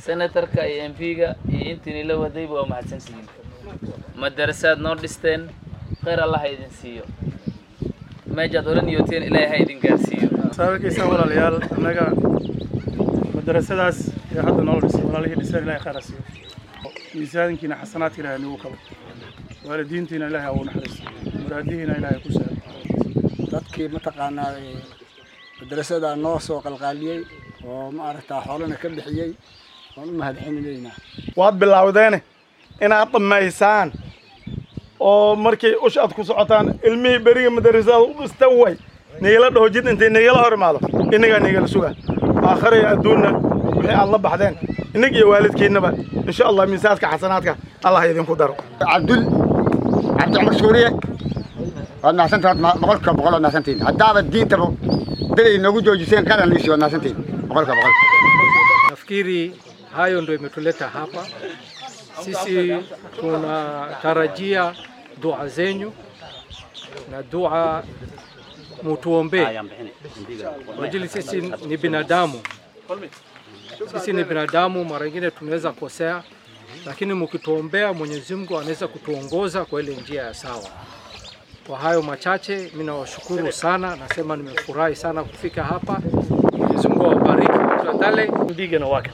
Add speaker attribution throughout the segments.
Speaker 1: senatarka iyo m p-ga iyo intiini la wadayba waa mahadsantihiin madarasaad noo dhisteen khayr allah ha idin siiyo meejaad ola niyooteen ilaahay ha idin gaarsiiyo
Speaker 2: saabirkiisa walaalayaal annaga madarasadaas ee hadda noo dhisay walaalihii dhiseen ilahay khayr ha siiyo miisaankiina xasanaadka ilahay nagu kabo waalidiintiina ilahay ha uu naxariisto muraadihiina ilahay ku sahlo
Speaker 3: dadkii mataqaanaa madrasada noo soo qalqaaliyey oo maaragtaa xoolana ka bixiyey waan u mahadcelinaynaa
Speaker 2: waad bilowdeene inaad dhammaysaan oo markay ush aad ku socotaan ilmihii beriga madarasada u dhistan way nigala dhaho jid intay nigala hor imaado innagaa nigala suga aakhira iyo adduunna wixii aad la baxdeen innig iyo waalidkiinnaba insha allah miisaadka xasanaadka allah idinku daro
Speaker 4: cabdul cabdi cumar suuriye waad mahadsantahay boqolka boqol waad mahadsantihin haddaaba diintaba dad ay noogu joojiseen karan liisi waad mahadsantihin boqolka boqol
Speaker 5: Nafikiri hayo ndio imetuleta hapa. Sisi tunatarajia dua zenyu na dua mutuombee kwa ajili sisi ni binadamu, sisi ni binadamu, mara nyingine tunaweza kosea, lakini mkituombea Mwenyezi Mungu anaweza kutuongoza kwa ile njia ya sawa. Kwa hayo machache, mimi nawashukuru sana, nasema nimefurahi sana kufika hapa. Mwenyezi Mungu awabariki tafadhali.
Speaker 6: mbigana waa kan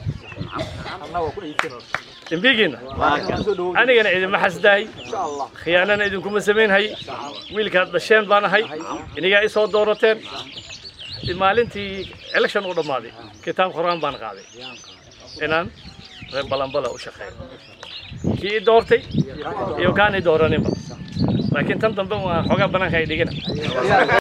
Speaker 6: dembigina anigana idinma xasdahay khiyaanana idinkuma samaynhay wiilkaad dhasheen baan ahay inigaa isoo doorateen maalintii election u dhammaaday kitaab qur-aan baan qaaday inaan reer balanbala u shaqeeyo kii i doortay iyo kaan i dooraninba laakiin tan dambe waa xoogaa banaanka ay dhigina